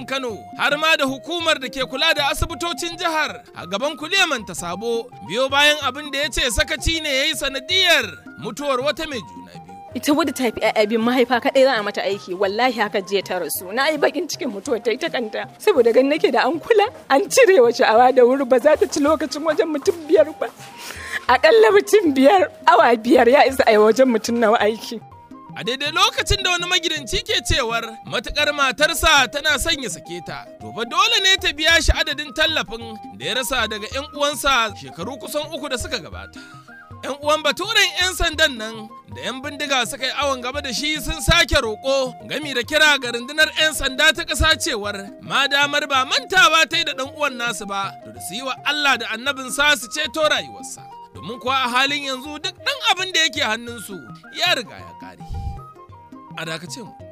Kano har ma da hukumar da ke kula da asibitocin jihar a gaban kuliyaman ta sabo biyo bayan abin da ya ce sakaci ne ya yi sanadiyar mutuwar wata mai juna biyu. ita wadda ta fi ƴaƴa bin mahaifa kaɗai za a mata aiki wallahi haka jiya ta rasu na yi bakin cikin mutuwar ta ita kanta saboda gan nake da an kula an cire wa sha'awa da wuri ba za ta ci lokacin wajen mutum biyar ba akalla mutum biyar awa biyar ya isa a wajen mutum nawa aiki A daidai lokacin da wani magidanci ke cewar matukar matarsa tana son ya sake ta, to fa dole ne ta biya shi adadin tallafin da ya rasa daga 'yan uwansa shekaru kusan uku da suka gabata. 'Yan uwan baturen 'yan sandan nan da 'yan bindiga suka yi awon gaba da shi sun sake roƙo gami da kira ga rundunar 'yan sanda ta ƙasa cewar ma damar ba mantawa ta yi da ɗan uwan nasu ba, to da su yi wa Allah da annabinsa su ceto rayuwarsa. Domin kuwa a halin yanzu duk ɗan abin da yake hannunsu ya riga ya ƙare. a dakace mu.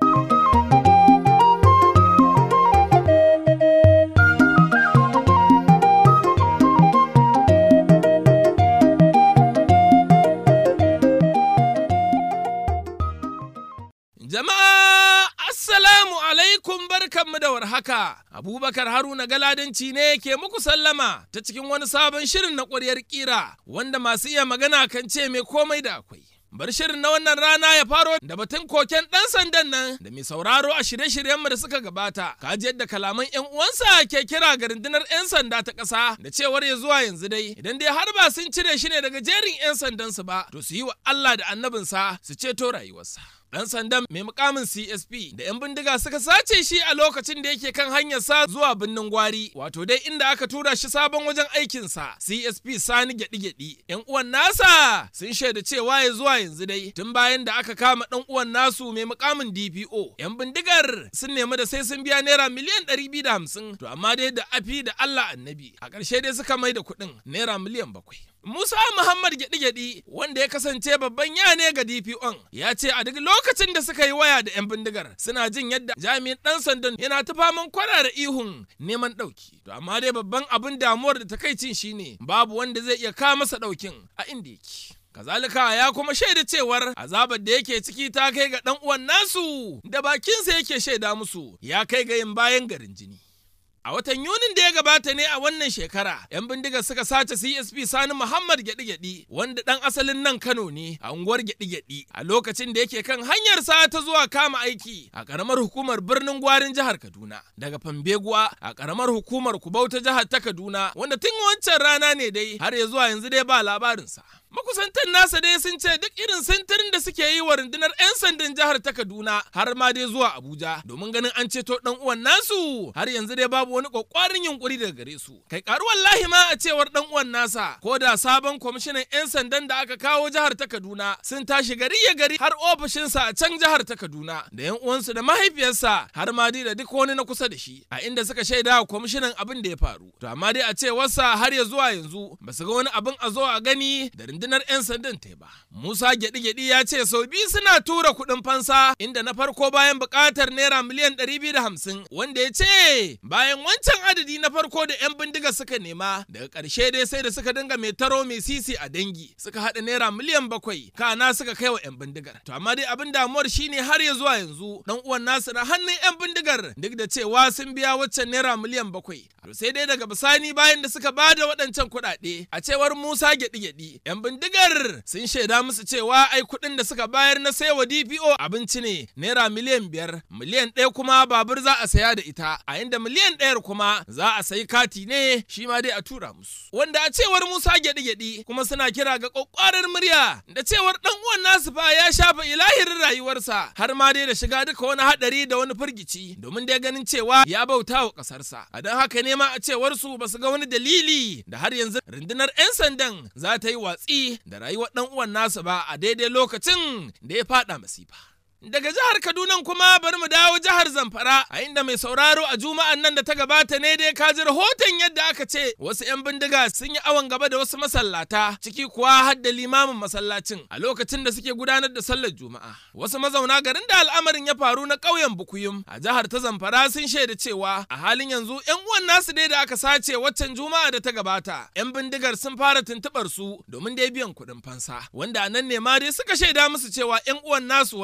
Jama'a Assalamu alaikum barkanmu da warhaka. Abubakar Haruna Galadanci ne ke muku sallama ta cikin wani sabon shirin na ƙwaryar ƙira wanda masu iya magana kan ce mai komai da akwai. Bar shirin na wannan rana ya faro da batun koken ɗan sandan nan da mai sauraro a shirye-shiryenmu da suka gabata. Kaji yadda kalaman 'yan uwansa ke kira ga rundunar 'yan sanda ta ƙasa da cewar ya zuwa yanzu dai idan dai har ba sun cire shi ne daga jerin 'yan sandansu ba to su yi wa Allah da annabinsa su ceto rayuwarsa. Ɗan sandan mai mukamin CSP da 'yan bindiga suka sace shi a lokacin da yake kan hanyarsa zuwa birnin Gwari, wato dai inda aka tura shi sabon wajen aikinsa CSP Sani gyaɗi-gyaɗi. 'Yan uwan nasa sun shaida cewa ya zuwa yanzu dai tun bayan da aka kama ɗan uwan nasu mai mukamin DPO. 'Yan bindigar sun nemi da sai sun biya naira miliyan ɗari biyu da hamsin, to amma dai da afi da Allah annabi. A ƙarshe dai suka mai da kuɗin naira miliyan bakwai. Musa Muhammad Gyaɗi-Gyaɗi wanda ya kasance babban ya ne ga DPO'n ya ce a duk lokacin da suka yi waya da 'yan bindigar suna jin yadda jami'in ɗan sandan yana ta faman kwana da ihun neman ɗauki. To amma dai babban abin damuwar da takaicin shine babu wanda zai iya kawo masa ɗaukin a inda yake. Kazalika ya kuma shaida cewar azabar da yake ciki ta kai ga ɗan uwan nasu da bakinsa yake shaida musu ya kai ga yin bayan garin jini. A watan Yunin da ya gabata ne a wannan shekara, 'yan bindigar suka sace CSP Sani Muhammad Gyaɗi-Gyaɗi wanda ɗan asalin nan Kano ne a unguwar Gyaɗi-Gyaɗi a lokacin da yake kan hanyarsa ta zuwa kama aiki a ƙaramar hukumar birnin Gwarin jihar Kaduna. Daga Fambeguwa a ƙaramar hukumar Kubau ta jihar ta Kaduna wanda tun wancan rana ne dai har ya zuwa yanzu dai ba labarinsa. Makusantan nasa dai sun ce duk irin sintirin da suke yi wa rundunar 'yan sandan jihar ta Kaduna har ma dai zuwa Abuja domin ganin an ceto dan uwan nasu har yanzu dai babu wani kwakwarin yunkuri daga gare su. Kai karu wallahi ma a cewar dan uwan nasa ko da sabon kwamishinan 'yan sandan da aka kawo jihar ta Kaduna sun tashi gari ya gari har ofishinsa a can jihar ta Kaduna da 'yan uwansu da mahaifiyarsa har ma dai da duk wani na kusa da shi a inda suka shaida wa kwamishinan abin da ya faru. To amma dai a cewarsa har ya zuwa yanzu ba su ga wani abin a zo a gani da rundunar 'yan sandan ta ba. Musa gyaɗi-gyaɗi ya ce sau biyu suna tura kuɗin fansa inda na farko bayan buƙatar naira miliyan ɗari biyu da hamsin wanda ya ce bayan wancan adadi na farko da 'yan bindiga suka nema daga ƙarshe dai sai da suka dinga mai taro mai sisi a dangi suka haɗa naira miliyan bakwai kana suka kai wa 'yan bindigar. To amma dai abin damuwar shine har ya zuwa yanzu ɗan uwan nasu na hannun 'yan bindigar duk da cewa sun biya waccan naira miliyan bakwai. To sai dai daga bisani bayan da suka bada waɗancan kuɗaɗe a cewar Musa gyaɗi-gyaɗi 'yan bindigar sun shaida musu cewa ai kuɗin da suka bayar na saiwa DPO abinci ne naira miliyan biyar miliyan ɗaya kuma babur za a saya da ita a inda miliyan ɗayar kuma za a sayi kati ne shi ma dai a tura musu wanda a cewar Musa gyaɗi-gyaɗi kuma suna kira ga ƙwaƙwarar murya da cewar ɗan uwan nasu fa ya shafa ilahirin rayuwarsa har ma dai da shiga duka wani haɗari da wani firgici domin dai ganin cewa ya bauta wa ƙasarsa a don haka ne ma a cewar su ba su ga wani dalili da har yanzu rundunar 'yan sandan za ta yi watsi da rayuwar ɗan uwan nasa ba a daidai lokacin da ya faɗa masifa. Daga jihar Kaduna kuma bari mu dawo jihar Zamfara a inda mai sauraro a juma'an nan da ta gabata ne dai ka ji rahoton yadda aka ce wasu 'yan bindiga sun yi awon gaba da wasu masallata ciki kuwa har da limamin masallacin a lokacin da suke gudanar da sallar juma'a. Wasu mazauna garin da al'amarin ya faru na ƙauyen Bukuyum a jihar ta Zamfara sun shaida cewa a halin yanzu 'yan uwan nasu dai da aka sace waccan juma'a da ta gabata 'yan bindigar sun fara tuntuɓar su domin dai biyan kuɗin fansa wanda a nan ne ma dai suka shaida musu cewa 'yan uwan nasu wai ai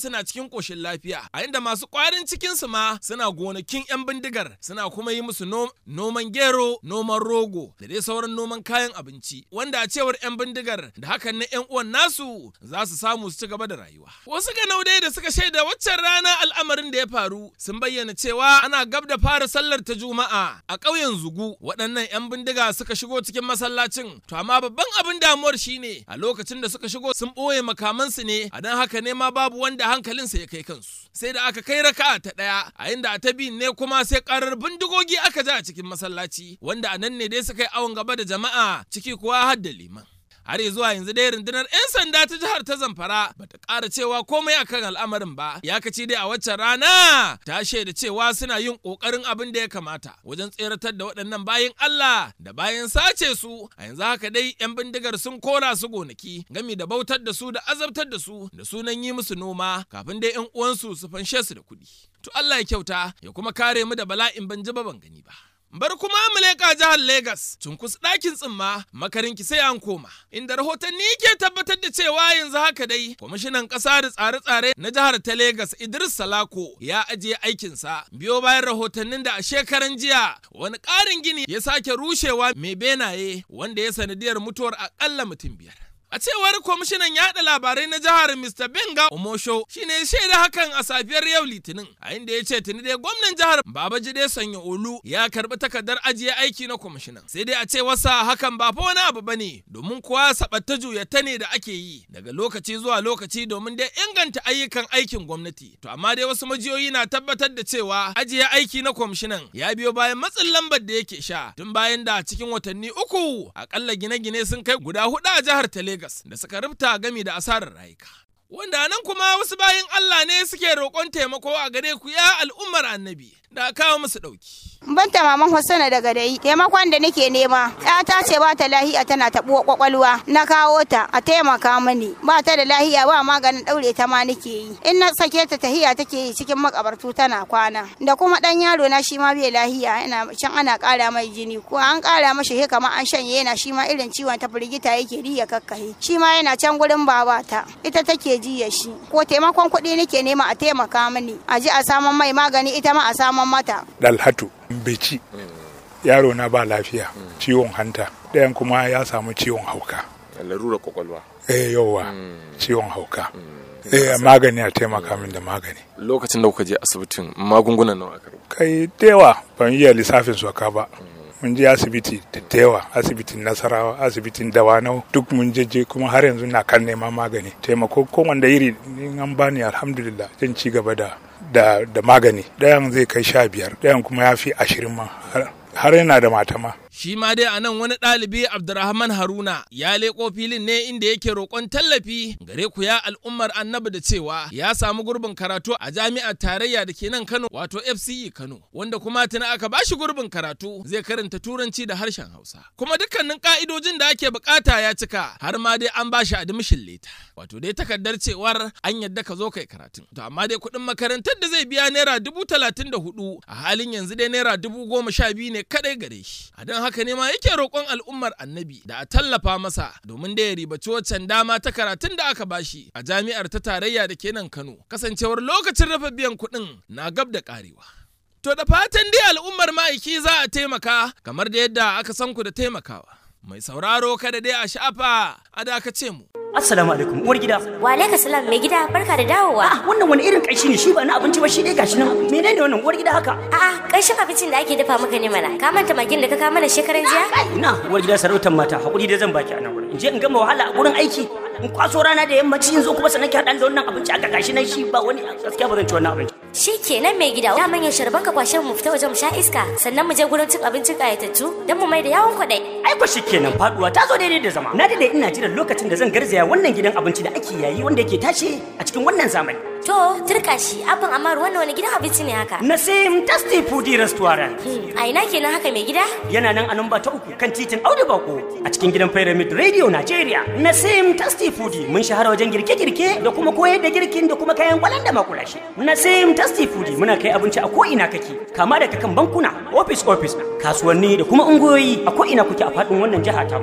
suna cikin ƙoshin lafiya a inda masu ƙwarin cikinsu ma suna gonakin 'yan bindigar suna kuma yi musu noman gero noman rogo da dai sauran noman kayan abinci wanda a cewar 'yan bindigar da hakan na 'yan uwan nasu za su samu su ci gaba da rayuwa wasu ganaudai da suka shaida waccan rana al'amarin da ya faru sun bayyana cewa ana gab da fara sallar ta juma'a a ƙauyen zugu waɗannan 'yan bindiga suka shigo cikin masallacin to amma babban abin damuwar shine a lokacin da suka shigo sun ɓoye makamansu ne a don haka ne ma babu wanda hankalinsa ya kai kansu sai da aka kai raka'a ta ɗaya a inda a ta biyun ne kuma sai ƙarar bindigogi aka ja a cikin masallaci wanda a nan ne dai suka yi awon gaba da jama'a ciki kuwa har da liman har zuwa yanzu dai rundunar 'yan sanda ta jihar ta zamfara bata ƙara cewa komai akan al'amarin ba ya kaci dai a waccan rana ta shaida cewa suna yin ƙoƙarin abin da ya kamata wajen tseratar da waɗannan bayan Allah da bayan sace su a yanzu haka dai 'yan bindigar sun kora su gonaki gami da bautar da su da azabtar da su da sunan yi musu noma kafin dai 'yan uwansu su fanshe su da kuɗi to Allah ya kyauta ya kuma kare mu da bala'in ban ji ba ban gani ba Bar kuma mu leƙa jihar Legas, cunkus ɗakin tsimma makarinki sai an koma. Inda rahotanni ke tabbatar da cewa yanzu haka dai, kwamishinan ƙasa da tsare-tsare na jihar ta Legas Idris Salako ya ajiye aikinsa biyo bayan rahotannin da a shekaran jiya wani ƙarin gini ya sake rushewa mai benaye wanda ya sanadiyar mutuwar aƙalla mutum biyar. A cewar kwamishinan yaɗa labarai na jihar Mr. Benga Omosho shine shaida hakan a safiyar yau Litinin, a inda ya ce tuni dai gwamnan jihar Babajide Sanya Olu ya karɓi takardar ajiye aiki na kwamishinan. Sai dai a ce wasa hakan ba fa wani abu bane, domin kuwa sabatta juyatta ne da ake yi daga lokaci zuwa lokaci domin dai inganta ayyukan aikin gwamnati. To amma dai wasu majiyoyi na tabbatar da cewa ajiye aiki na kwamishinan ya biyo bayan matsin lambar da yake sha tun bayan da cikin watanni uku akalla gine-gine sun kai guda hudu a jihar ta Legas. da suka rubuta gami da asarar rayuka. Wanda nan kuma wasu bayan Allah ne suke roƙon taimako a gare ku ya al'ummar annabi da kawo musu ɗauki. Banta maman Hassana daga dai taimakon da nake nema ta ce ba ta lahiya tana taɓo kwakwalwa na kawo ta a taimaka mani ba ta da lahiya ba maganin ɗaure ta ma nake yi in na sake ta tahiya take yi cikin makabartu tana kwana da kuma ɗan yaro na shi ma bai lahiya yana can ana ƙara mai jini ko an ƙara mashi he kamar an shanye yana shi ma irin ciwon ta firgita yake ya kakkahe shi ma yana can gurin babata ita take jiya shi ko taimakon kuɗi nake nema a taimaka mani a ji a saman mai magani ita ma a saman mata. Dalhatu Beci yaro na ba lafiya ciwon hanta ɗayan kuma ya samu ciwon hauka. Larura kwakwalwa. Eh yawa ciwon hauka. Eh magani a taimaka min da magani. Lokacin da kuka je asibitin magungunan nawa aka Kai da yawa ban iya lissafin su ka ba. mun je asibiti da yawa asibitin nasarawa asibitin dawanau duk mun je kuma har yanzu na kan neman magani taimako ko wanda iri in an bani alhamdulillah zan ci gaba da da, da magani ɗayan zai kai sha biyar ɗayan kuma ya fi ashirin ma har yana da mata ma Shi ma dai a nan wani ɗalibi Abdurrahman Haruna ya leƙo filin ne inda yake roƙon tallafi gare ku ya al'ummar annabi da cewa ya samu gurbin karatu a jami'ar tarayya da ke nan Kano wato FCE Kano wanda kuma tuni aka bashi gurbin karatu zai karanta turanci da harshen Hausa. Kuma dukkanin ka'idojin da ake bukata ya cika har ma dai an bashi admission leta. Wato dai takardar cewar an yadda ka zo kai karatun. To amma dai kuɗin makarantar da zai biya naira dubu talatin da hudu a halin yanzu dai naira dubu goma sha biyu ne kaɗai gare shi. A don haka ne ma yake roƙon al'ummar annabi da a tallafa masa domin da ya ribaci waccan dama ta karatun da aka bashi a jami'ar ta tarayya da ke nan Kano kasancewar lokacin rafa biyan kuɗin na gab da ƙarewa. To da fatan dai al'ummar ma'aiki za a taimaka kamar da yadda aka san ku da taimakawa. Mai sauraro kada dai a shafa a dakace mu. Assalamu alaikum uwar gida. Wa alaikum salam mai gida barka da dawowa. Ah wannan wani irin kaishi ne shi ba na abinci ba shi dai gashi nan. Menene wannan uwar gida haka? A'a kaishin abincin da ake dafa maka ne mana. Ka manta magin da ka kawo mana shekaran jiya? Ina uwar gida sarautar mata hakuri dai zan baki a nan wurin. In je in gama wahala a gurin aiki. In kwaso rana da yammaci in zo kuma sanan ki haɗa da wannan abinci aka gashi nan shi ba wani gaskiya ba zan ci wannan abinci. Shi kenan mai gida. Da manyan sharban ka kwashe mu fita waje mu sha iska sannan mu je gurin cin abincin kayatattu don mu mai da yawon kwaɗai. Ai ko kenan faduwa ta zo daidai da zama. Na dade ina jiran lokacin da zan garzaya wannan gidan abinci da ake yayi wanda yake tashi a cikin wannan zamani. To turka shi abin amma wannan wani gidan abinci ne haka. Nasim Tasty Foodie Restaurant. A ina kenan haka mai gida? Yana nan a namba ta uku kan titin Audu Bako a cikin gidan Pyramid Radio Nigeria. Nasim Tasty Foodie mun shahara wajen girke-girke da kuma koyar da girkin da kuma kayan kwalan da makulashi. Nasim Tasty Foodie muna kai abinci a ko ina kake kama daga kan bankuna, office office, kasuwanni da kuma ungoyi a ko ina kuke a faɗin wannan jiha ta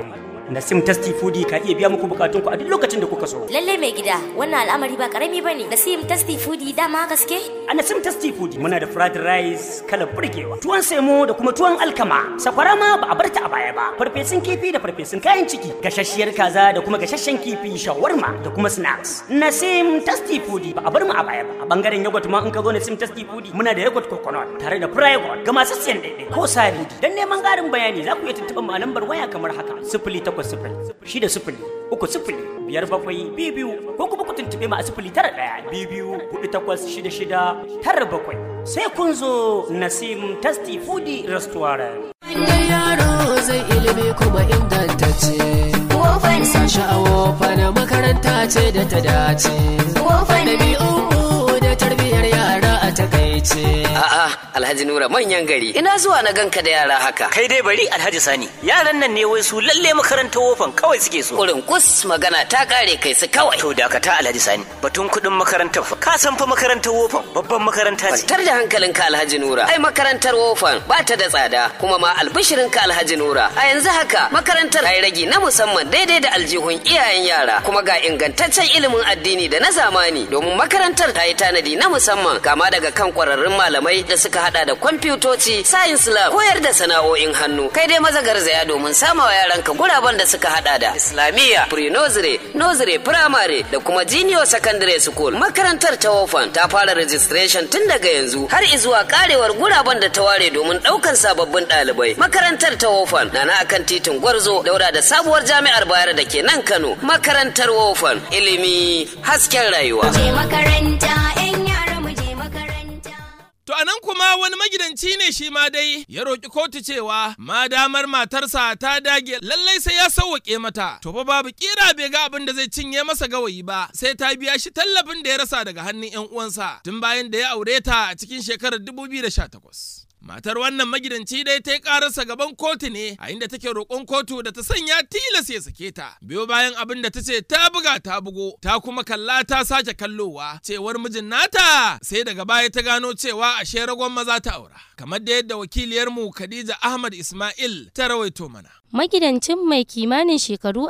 Nasim Tasty Foodie ka iya biya muku bukatun ku a duk lokacin da kuka so. Lalle mai gida, wannan al'amari ba karami bane. Nasim Tasty Foodie dama gaske? A Nasim Tasty Foodie muna da fried rice kala burgewa, tuwon semo da kuma tuwon alkama. Sakwara ma ba a bar ta a baya ba. Farfesun kifi da farfesun kayan ciki, gashasshiyar kaza da kuma gashashen kifi, shawarma da kuma snacks. Nasim Tasty Foodie ba a bar mu a baya ba. A bangaren yogurt ma in ka zo Nasim Tasty Foodie muna da yogurt coconut tare da private ga masu siyan daidai ko sari. Dan neman ƙarin bayani za ku iya tuntuɓar mu a lambar waya kamar haka: sifili takwas sifili, shida sifili, uku sifili, biyar bakwai, biyu biyu, ko kuma ku tuntuɓe mu a sifili tara ɗaya, biyu biyu, huɗu takwas, shida shida, tara bakwai. Sai kun zo Nasim Tasty Foodie Restaurant. Inda yaro zai ilimi kuma ingantacce. Wofan sashi a wofan makaranta ce da ta dace. Wofan ɗabi'u da tarbiyyar yara a takaice. A'a, Alhaji Nura manyan gari. Ina zuwa na ganka da yara haka. Kai dai bari Alhaji Sani. Yaran nan ne wai su lalle makarantar wofan kawai suke so. Kurin kus magana ta kare kai su kawai. To dakata Alhaji Sani. Batun kuɗin makarantar fa. Ka san fa makarantar wofan babban makaranta ce. Kwantar da hankalinka Alhaji Nura. Ai makarantar wofan ba ta da tsada kuma ma albishirinka Alhaji Nura. A yanzu haka makarantar ai ragi na musamman daidai da aljihun iyayen yara kuma ga ingantaccen ilimin addini da na zamani domin makarantar ta yi tanadi na musamman kama daga kan kwararrun malamai da suka hada da kwamfutoci, science lab, koyar da sana'o'in hannu. Kai dai maza garzaya domin sama wa yaranka guraben da suka hada da Islamiyya, pre-nursery, nursery, primary da kuma junior secondary school. Makarantar ta wofan ta fara registration tun daga yanzu har izuwa karewar guraben da ta ware domin daukan sababbin ɗalibai. Makarantar ta wofan na na akan titin Gwarzo daura da sabuwar jami'ar Bayero da ke nan Kano. Makarantar wofan ilimi hasken rayuwa. Je makaranta 'yan yara mu je makaranta. To anan kuma wani magidanci ne shi ma dai ya roƙi kotu cewa ma damar matarsa ta dage lallai sai ya sauwaƙe mata. To fa babu kira bai ga abin da zai cinye masa gawayi ba sai ta biya shi tallafin da ya rasa daga hannun 'yan uwansa tun bayan da ya aure ta a cikin shekarar 2018. Matar wannan magidanci dai ta yi ƙararsa gaban kotu ne a inda take roƙon kotu da ta sanya tilas ya sake ta. Biyo bayan abin da ta ce ta buga ta bugo ta kuma kalla ta sake kallowa cewar mijin nata sai daga baya ta gano cewa ashe ragon maza ta aura. Kamar da yadda wakiliyarmu Khadija Ahmad Ismail ta rawaito mana. Magidancin mai kimanin shekaru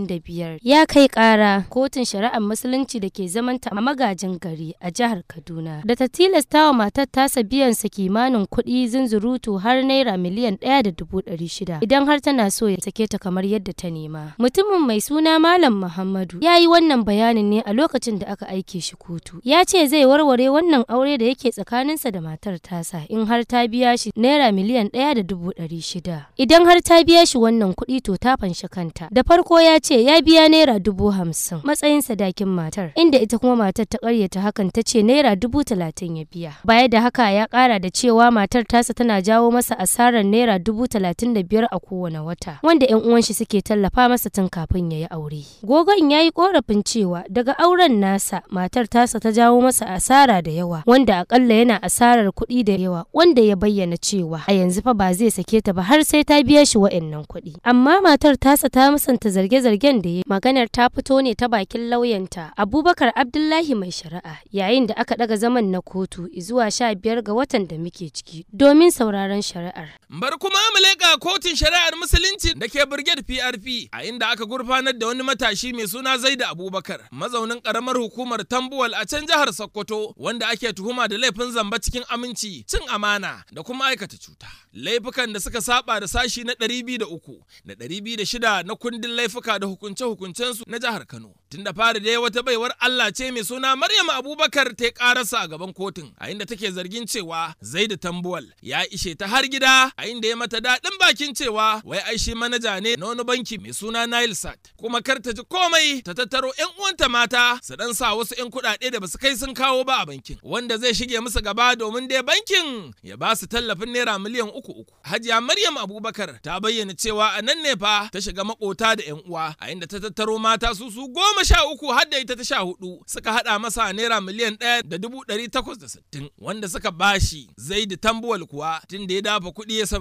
45 ya kai kara kotun shari'ar musulunci da ke zamanta a magajin gari a jihar Kaduna da ta tilasta wa matar tasa biyan sa kimanin kuɗi zunzurutu har naira miliyan ɗaya da dubu ɗari shida idan har tana so ya sake ta kamar yadda ta nema. Mutumin mai suna Malam Muhammadu ya yi wannan bayanin ne a lokacin da aka aike shi kotu. Ya ce zai warware wannan aure da yake tsakaninsa da matar tasa in har ta biya shi naira miliyan ɗaya da dubu ɗari shida. Idan har ta biya shi wannan kuɗi to ta fanshi kanta. Da farko ya ce ya biya naira dubu hamsin matsayin sadakin matar, inda ita kuma matar ta ƙaryata hakan ta ce naira dubu talatin ya biya. Baya da haka ya ƙara da cewa matar tasa tana jawo masa asarar naira dubu talatin da biyar a kowane wata, wanda 'yan uwan shi suke tallafa masa tun kafin ya yi aure. Gogon ya yi ƙorafin cewa daga auren nasa matar tasa ta jawo masa asara da yawa, wanda akalla yana asarar kuɗi da yawa, wanda ya bayyana cewa a yanzu fa ba zai sake ta ba har sai ta biya shi wa'annan kuɗi. Amma matar tasa ta musanta zarge-zargen da ya maganar ta fito ne ta bakin lauyanta Abubakar Abdullahi mai shari'a yayin da aka daga zaman na kotu zuwa sha biyar ga watan da muke ciki domin sauraron shari'ar. Bar kuma mu leƙa kotun shari'ar musulunci da ke Brigade PRP a inda aka gurfanar da wani matashi mai suna Zaida Abubakar mazaunin karamar hukumar Tambuwal a can jihar Sokoto wanda ake tuhuma da laifin zamba cikin aminci cin amana da kuma aikata cuta. Laifukan da suka saba da sashi na 203 da 206 na kundin laifuka da hukunce-hukuncensu na jihar Kano. Tun da fari dai wata baiwar Allah ce mai suna Maryam Abubakar ta karasa a gaban kotun a inda take zargin cewa Zaidu Tambuwal ya ishe ta har gida a inda ya mata daɗin bakin cewa wai ai shi manaja ne na wani banki mai suna Nile Sat kuma kar ta ji komai ta tattaro 'yan uwanta mata su dan sa wasu 'yan kuɗaɗe da basu kai sun kawo ba a bankin wanda zai shige musu gaba domin dai bankin ya ba su tallafin naira miliyan uku uku. Hajiya Maryam Abubakar ta bayyana cewa a nan ne fa ta shiga makota da 'yan uwa a inda ta tattaro mata su su goma sha uku har da ita ta sha hudu suka haɗa masa naira miliyan ɗaya da dubu ɗari takwas da sittin wanda suka bashi Zaidu Tambuwal kuwa tun da ya dafa kuɗi ya sama da su.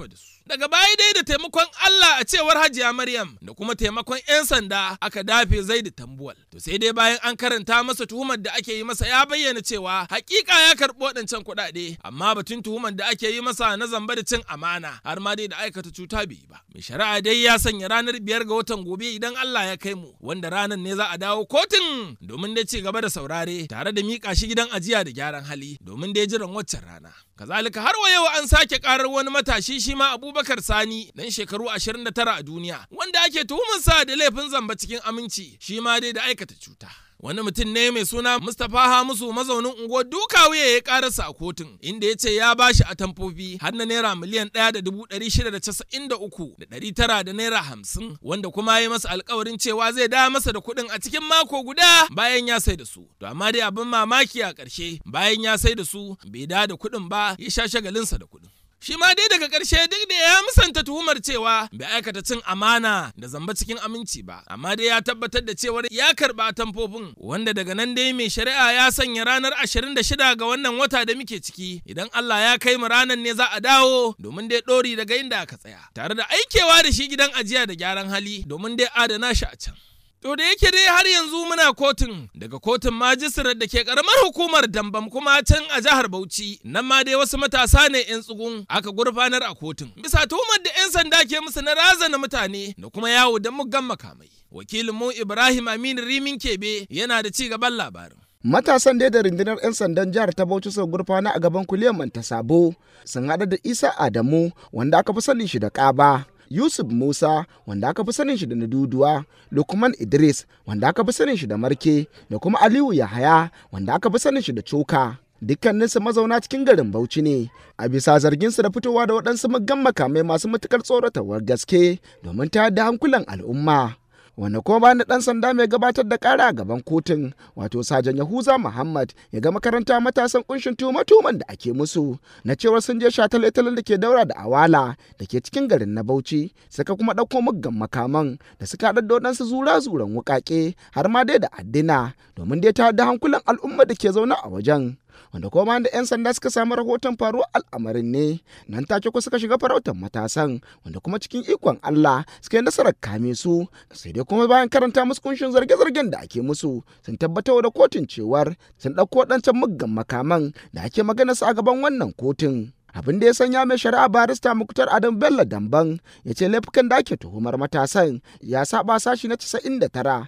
Daga baya dai da taimakon Allah a cewar Hajiya Maryam da kuma taimakon 'yan sanda aka dafe Zaidu Tambuwal. To sai dai bayan an karanta masa tuhumar da ake yi masa ya bayyana cewa hakika ya karɓi waɗancan kuɗaɗe amma batun tuhumar da ake yi masa na zamba da cin amana har ma dai da aikata cuta bai yi ba. Mai shari'a dai ya sanya ranar biyar ga watan gobe idan Allah ya kai mu wanda ranar ne za a dawo kotun domin dai ci gaba da saurare tare da miƙa shi gidan ajiya da gyaran hali domin dai jiran waccan rana. Kazalika har wa yau an sake karar wani matashi shi ma Abubakar Sani dan shekaru 29 a duniya wanda ake tuhumarsa da laifin zamba cikin aminci shi ma dai da aikata cuta. Wani mutum ne mai suna Mustapha Hamisu mazaunin unguwar duka wuya ya karasa a kotun inda ya ce ya bashi a tamfofi har na naira miliyan ɗaya da dubu ɗari shida da casa'in da uku da ɗari tara da naira hamsin wanda kuma ya yi masa alkawarin cewa zai da masa da kuɗin a cikin mako guda bayan ya sai da su. To amma dai abin mamaki a ƙarshe bayan ya sai da su bai da da kuɗin ba ya sha shagalinsa da kuɗin. Shi ma dai daga ƙarshe duk da ya musanta tuhumar cewa bai aikata cin amana da zamba cikin aminci ba, amma dai ya tabbatar da cewar ya karɓa tamfofin wanda daga nan dai mai shari'a ya sanya ranar 26 ga wannan wata da muke ciki idan Allah ya kai mu ranar ne za a dawo domin dai ɗori daga inda aka tsaya, tare da aikewa da shi gidan ajiya da gyaran hali domin dai adana shi a can. To da yake dai har yanzu muna kotun daga kotun majistirar da ke karamar hukumar Dambam kuma can a jihar Bauchi nan ma dai wasu matasa ne 'yan tsugun aka gurfanar a kotun. Bisa tuhumar da 'yan sanda ke musu na razana mutane da kuma yawo da muggan makamai. Wakilin mu Ibrahim Aminu Rimin Kebe yana da ci gaban labarin. Matasan dai da rundunar 'yan sandan jihar ta Bauchi sau gurfana a gaban kuliyar Manta Sabo sun haɗa da Isa Adamu wanda aka fi sanin shi da ƙaba. Yusuf Musa wanda aka fi sanin shi da Naduduwa, Lukman Idris wanda aka fi sanin shi da Marke da kuma Aliyu Yahaya wanda aka fi sanin shi da Coka. Dukkaninsu mazauna cikin garin Bauchi ne, a bisa zarginsu da fitowa da waɗansu muggan makamai masu matukar tsoratarwar gaske domin tayar da hankulan al'umma. wanda kuma bayan dan sanda mai gabatar da kara a gaban kotun wato sajan yahuza muhammad ya ga makaranta matasan kunshin tuhuma-tuhuman da ake musu na cewar sun je shataletalen da ke daura da awala da ke cikin garin na bauchi suka kuma ɗauko muggan makaman da suka haɗa da waɗansu zura-zuran wuƙaƙe har ma dai da addina domin dai ta da hankulan al'umma da ke zaune a wajen wanda kuma da 'yan sanda suka samu rahoton faruwar al'amarin ne nan take ku suka shiga farautar matasan wanda kuma cikin ikon Allah suka yi nasarar kame su sai dai kuma bayan karanta musu kunshin zarge-zargen da ake musu sun tabbatar da kotun cewar sun ɗauko waɗancan muggan makaman da ake magana su a gaban wannan kotun. abin da ya sanya mai shari'a barista muktar adam bello damban ya ce laifukan da ake tuhumar matasan ya saba sashi na 99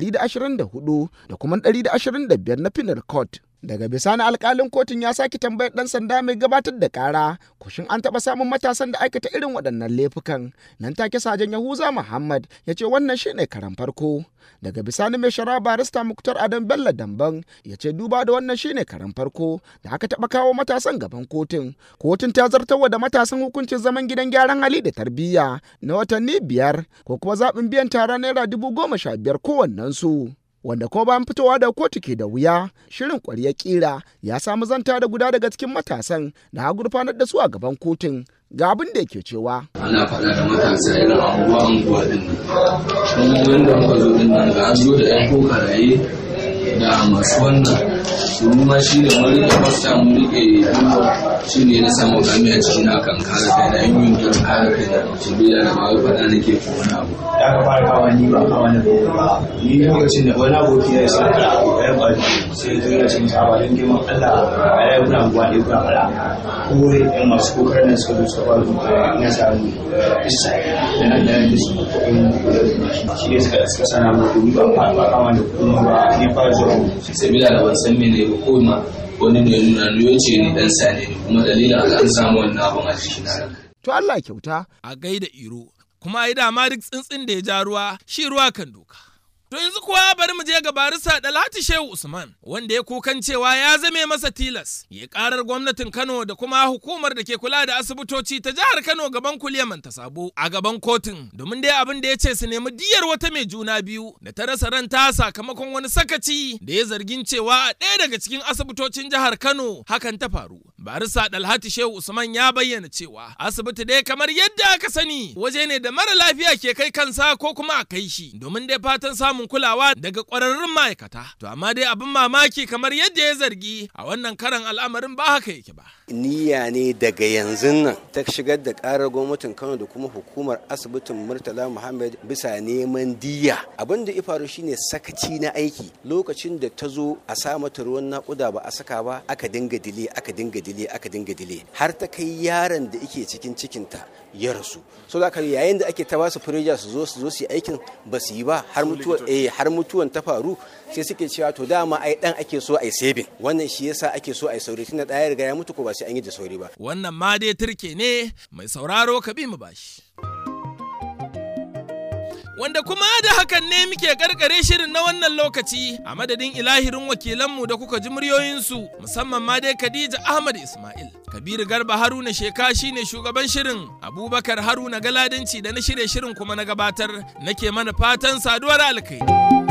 124 da kuma 125 na penal code daga bisani alkalin kotun ya sake tambayar dan sanda mai gabatar da kara kushin an taba samun matasan da aikata irin waɗannan laifukan nan take sajan yahuza muhammad ya ce wannan shine karan farko daga bisani mai shara barista muktar adam bello damban ya ce duba da wannan shine karan farko da aka taba kawo matasan gaban kotun kotun ta zartarwa da matasan hukuncin zaman gidan gyaran hali da tarbiyya na watanni biyar ko kuma zaɓin biyan tara naira dubu goma sha biyar kowannensu. wanda kuma bayan fitowa da kotu ke da wuya shirin kwarya kira ya samu zanta da guda daga cikin matasan da ha gurfanar da su a gaban kotun ga abin da yake cewa ana faɗa da matasa irin abubuwa unguwa din nan kuma wanda muka zo din nan ga an zo da yan kokaraye da masu wannan su ma shi ne mun rike fasta mun rike shi ne na samu kami a cikin akan kare kai na yin yin don kare kai na shi biya da ba wai faɗa nake ko wani abu da aka fara kawo ni ba kawo ni ba ni lokacin da wani aboki ya sa da ya ba sai zo ya cin saba don girman Allah a ya kuna guwa ne kuna fara kore yan masu kokarin da suka zo suka fara zuwa na samu isa da nan da yanzu su shi ne suka suka sana mu ni ba ba kawo da kuma ba ni fara zuwa sabila da ban san mene ba ko ma wani ne nuna ni ce ni dan sane ne kuma dalilin haka an samu wannan abun a cikin na to Allah kyauta a gaida iro kuma ai dama duk tsintsin da ya ja ruwa shi ruwa kan doka. To yanzu kuwa bari mu je ga barisa Dalhati Shehu Usman wanda ya kukan cewa ya zame masa tilas ya karar gwamnatin Kano da kuma hukumar da ke kula da asibitoci ta jihar Kano gaban kuliyaman ta sabo a gaban kotun domin dai abin da ya ce su nemi diyar wata mai juna biyu da ta rasa ranta sakamakon wani sakaci da ya zargin cewa a ɗaya daga cikin asibitocin jihar Kano hakan ta faru. barisa dalhati shehu usman ya bayyana cewa asibiti dai kamar yadda aka sani waje ne da mara lafiya ke kai kansa ko kuma a kai shi domin dai fatan samun kulawa daga kwararrun ma'aikata to amma dai abin mamaki kamar yadda ya zargi a wannan karan al'amarin ba haka yake ba niyya ne daga yanzu nan ta shigar da karar gwamnatin kano da kuma hukumar asibitin murtala muhammad bisa neman diya abin da ya faru shine sakaci na aiki lokacin da ta zo a sa mata ruwan nakuda ba a saka ba aka dinga dile aka dinga dile aka dinga dile har ta kai yaron da yake cikin cikinta ya rasu so da yayin da ake ta basu firija su zo su zo su yi aikin ba su yi ba har mutuwan eh har mutuwan ta faru sai suke cewa to dama ai dan ake so ai saving wannan shi yasa ake so ai sauri tunda da ya riga ya mutu ko ba sai an yi da sauri ba wannan ma dai turke ne mai sauraro ka bi mu bashi wanda kuma da hakan ne muke karkare shirin na wannan lokaci a madadin ilahirin wakilanmu da kuka ji muryoyinsu musamman ma dai Khadija Ahmad Ismail. Kabiru Garba Haruna Sheka shine shugaban shirin Abubakar Haruna Galadanci da na shirye shirin kuma na gabatar nake mana fatan saduwar alkai.